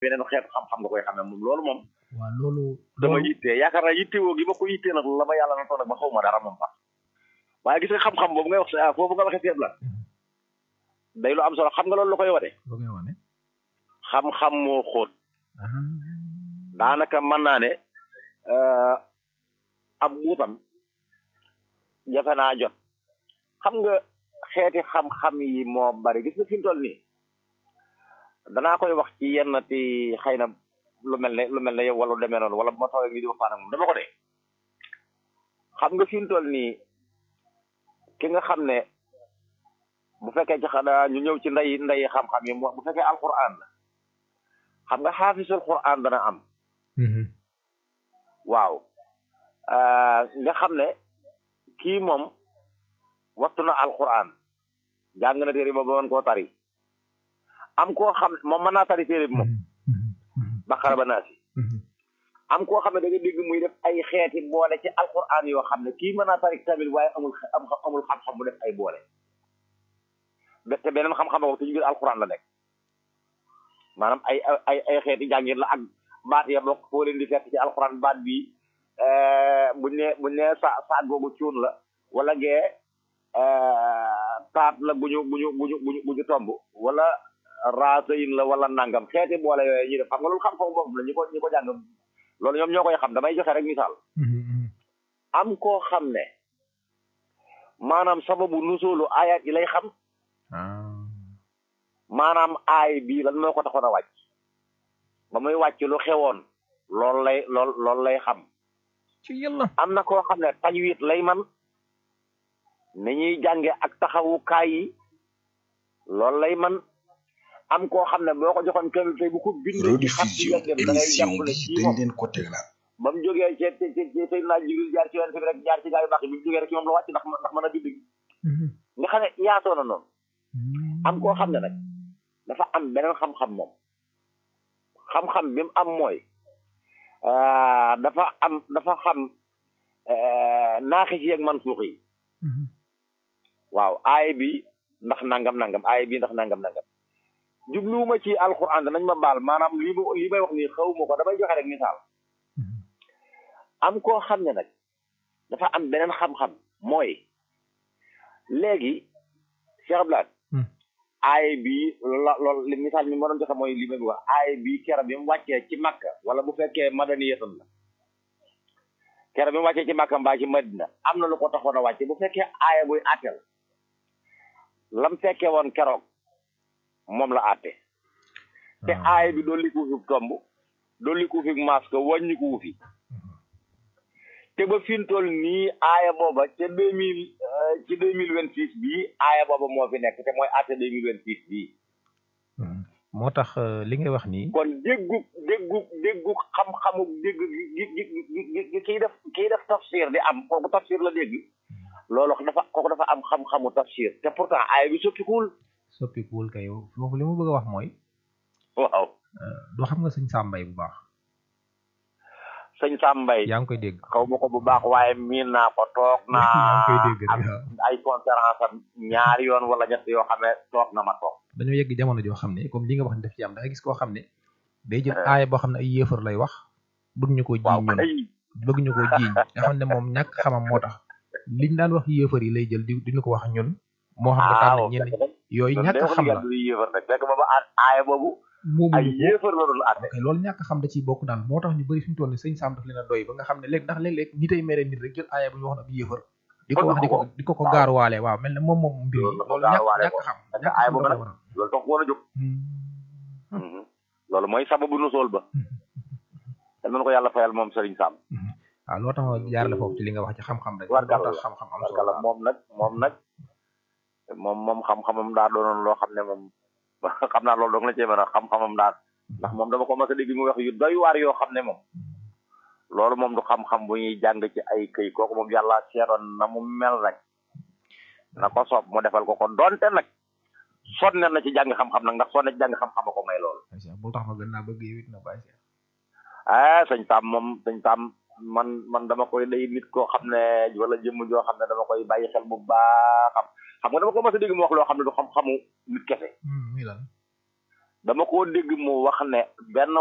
beneen xeetu xam-xam nga koy xamee moom loolu moom waaw loolu dama loolu yittee yaakaar naa yittewoo gi ma ko yittee nag la ma yàlla na toog nag ma xaw ma dara moom sax waaye gis nga xam-xam boobu ngay wax sa foofu nga waxee seet la day lu am solo xam nga loolu lu koy wane lu koy wane xam-xam moo xóot ah daanaka mën naa ne ab buutam jafe naa jot xam nga xeeti xam-xam yi moo bari gis nga fi mu toll nii danaa koy wax ci yenn ti xëy na lu mel ne lu mel ne yow wala lu demee noonu wala bu ma toogee ngi di waxtaan ak moom dama ko dee xam nga fi mu toll nii ki nga xam ne bu fekkee ci xanaa ñu ñëw ci ndey ndey xam-xam yi bu fekkee alquran la xam nga xaafisul quran dana am waaw nga xam ne kii moom wattu na alquran jàng na téere ba ba mën koo tari am koo xam moom mën naa tari téere bi moom baqara ba naasi am koo xam ne da nga dégg muy def ay xeeti boole ci alquran yoo xam ne kii mën naa tari tamit waaye amul am amul xam-xam bu def ay boole te beneen xam-xam boobu te ci biir alquran la nekk maanaam ay ay ay xeeti jàngin la ak baat ya bokk foo leen di fekk ci alquran baat bi buñ ne buñ ne sa saat googu cuun la wala gee taat la buñu buñu buñu buñu buñu tomb wala raasayin la wala nangam xeeti boole yooyu ñuy def xam nga loolu xam-xam boobu la ñu ko ñu ko jàng loolu ñoom ñoo koy xam damay joxe rek misaal am koo xam ne maanaam sababu nusoolu ayat yi lay xam maanaam aay bii lan moo ko taxoon a wàcc ba muy wàcc lu xewoon loolu lay lool loolu lay xam ci yàlla am na koo xam ne tajwid lay man ni ñuy jànge ak taxawukaay yi loolu lay man am koo xam ne boo ko joxoon kamil tey bu ko bindee ci xat ci rediffusion dem da ngay émission jàpp ne bi kii dañ moom leen ko teglal ba mu jógee ci ci ci ci Seydina Jibril jaar ci yonent bi rek jaar ci gaa yu baax yi bi mu jógee rek ci moom la wàcc ndax ndax mën a bind gi nga xam ne yaatoo na noonu am koo xam ne nag dafa am beneen xam-xam moom xam-xam bi mu am mooy dafa am dafa xam naaxis yi ak mansuux yi waaw aay bi ndax nangam nangam aay bi ndax nangam nangam jubluwuma ci alquran danañ ma baal maanaam lii ma lii may wax nii xaw ma ko damay joxe rek misaal am koo xam ne nag dafa am beneen xam-xam mooy léegi Cheikh Abdoulaye aay bi la lool li misaal mi ma doon joxe mooy li may wax aay bi kera bi mu wàccee ci Makka wala bu fekkee madaniyatan la kera bi mu wàccee ci Makka mbaa ci Madina am na lu ko taxoon a wàcce bu fekkee aaya buy àtte la lam fekkee woon keroog moom la àtte te aaya bi dolli ko fi tomb dolli ko fi masque wàññi ko fi te ba fi mu toll nii aaya booba ca deux mille ci deux mille vingt six bii aaya booba moo fi nekk te mooy àtte deux mille vingt six bii moo tax euh, li ngay wax nii kon déggu déggu déggu xam-xamu dégg gi gi gi gi gi kiy def kiy def tafsir di am kooku tafsir la dégg loolu dafa kooku dafa am xam-xamu tafsir te pourtant aaya bi soppikuwul soppikuwul kay foofu li mu bëgg a wax mooy waaw doo xam nga sëñ Sàmbay bu baax sëñ Sambay yaa ngi koy dégg xaw ma ko bu baax waaye miin naa ko toog yaa ngi koy naa dégg am rek ay conférence am ñaari yoon wala ñett yoo xam ne toog na ma toog dañoo yegg jamono joo xam ne comme li nga wax ni daf ci am da nga gis koo xam ne day jël aaya boo xam ne ay yéefar lay wax bëgg ñu ko waaw jiiñ ñun kay bëgg ñu ko jiiñ nga xam ne moom ñàkk xamam moo tax liñ daan wax yéefar yi lay jël di di ñu ko wax ñun moo xam ne waaw tànn ñenn fekk yooyu loolu ñàkk day wax xam ni la yàlla du yéefar nag fekk booba a- aaya boobu ay moomuñu ko yéefar la doon àtte ok loolu ñàkk xam da ciy bokk daal moo tax ñu bëri fi mu toll ni sëñ Sam daf leen a doy ba nga xam ne léegi ndax léeg-léeg nitay mere nit rek jël aaya bu ñu wax ab yéefar di ko wax di ko di ko ko waaw. gaaruwaale waaw mel ne moom moom mbir yi Loolu la ko loolu ñàkk gaaruwaale ñàkk ko. xam Parce que ñàkk aaya xam boobu da nag ko waral loolu tax woon a jóg Hmm. loolu mooy sababu nu sool ba yal na ko yàlla fayal moom Serigne Sam waaw loo tax ma jaarale foofu ci li nga wax ci xam-xam rek Warkal loo tax la. xam-xam am parce que solo la moom nag moom nag moom moom xam-xamam daa doonoon loo xam ne moom xam naa loolu dong la cee mën a xam-xamam daal ndax moom dama ko mas a dégg mu wax yu doy waar yoo xam ne moom loolu moom du xam-xam bu ñuy jàng ci ay këy kooku moom yàlla seetoon na mu mel rek na ko soob mu defal ko ko donte nag sonne na ci jàng xam-xam nag ndax sonne ci jàng xam-xam a ko may loolu Cheikh bul tax ma gën naa bëgg yow it na bàyyi Cheikh ah sëñ Tam moom sëñ Tam man man dama koy day nit koo xam ne wala jëmm joo xam ne dama koy bàyyi xel bu baax xam xam nga dama ko mas a dégg mu wax loo xam ne du xam-xamu nit kese Hmm, muy lan dama koo dégg mu wax ne benn